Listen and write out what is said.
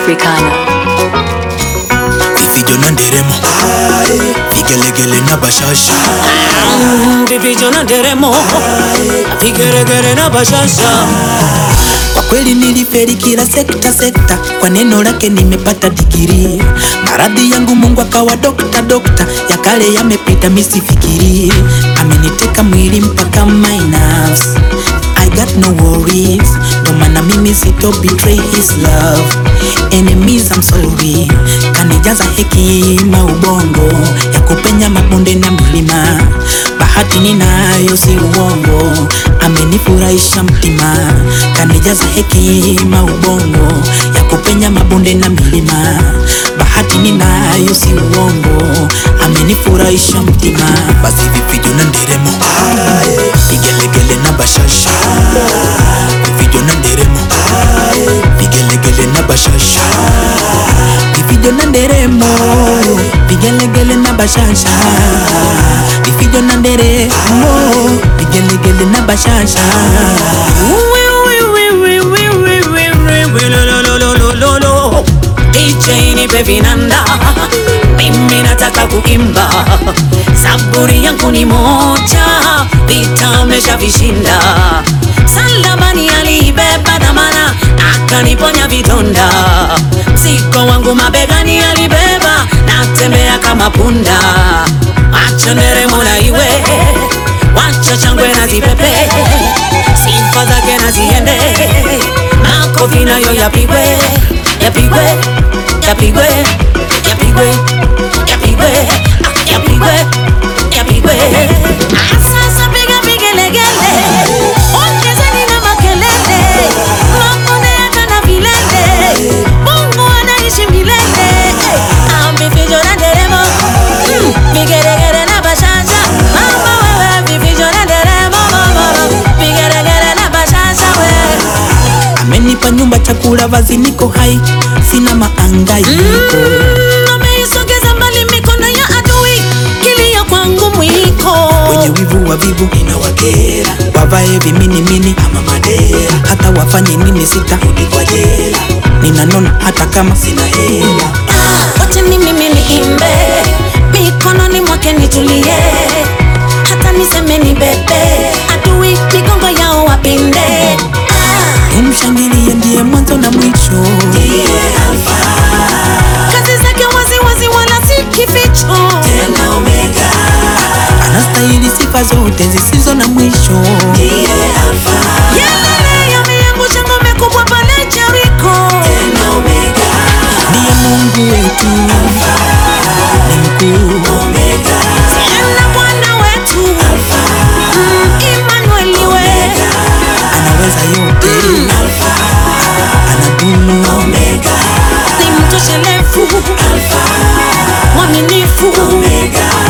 Africana. vifijo na nderemo vigelegele na bashasha vifijo na nderemo vigeregere na bashasha kwa kweli niliferi kila sekta sekta kwa neno lake nimepata digiri maradhi yangu mungu akawa dokta dokta ya kale yamepita misifikiri ameniteka mwili mpaka my nerves I got no worries ndo maana mimi sito betray his love enemies I'm sorry kanijaza hekima ubongo ya kupenya mabonde na milima bahati ninayo si uongo amenifurahisha mtima kanijaza hekima ubongo ya kupenya mabonde na milima bahati ninayo si uongo amenifurahisha mtima basi vifijo na nderemo vigelegele na bashasha vifijo na nderemo vigelegele na bashasha vifijo na nderemo vigelegele na bashasha vifijo na nderemo vigelegele na bashasha DJ nipe vinanda mimi nataka kuimba saburi yangu ni moja vita ameshavishinda salabani aliibeba dhamana akaniponya vidonda mzigo wangu mabegani alibeba natembea kama punda acha nderemo na iwe wacha changwe na zipepe sifa zake na ziende makofi nayo yapigwe yapigwe yapigwe yapigwe yapigwe ah, yapigwe yapigwe Ah, sasa piga vigelegele ongezeni na makelele makonde hata na vilele mungu anaishi milele amefijo na nderemo Mm, vigelegele na bashasha mama wewe vifijo na nderemo mama vigelegele na bashasha wewe amenipa nyumba chakula vazi niko hai sina maangaiko ameisogeza mbali mikono ya adui kilio kwangu mwiko wenye wivu wa vivu inawakera wavae viminimini ama madera hata wafanye nini sitarudi kwa jela ninanona hata kama sina hela Ah, wacha ni mimi niimbe mikononi mwake nitulie hata niseme ni bebe adui migongo yao wapinde Ah, umshangilie ndiye mwanzo na mwisho kazi zake waziwazi wala si kificho anastahili sifa zote zisizo na mwisho yelele yameangusha ngome kubwa pale Jeriko ndiye mungu wetu ni mkuu tena Bwana wetu Mm, Emmanuel we anaweza yote anadumu ni mtoshelevu mwaminifu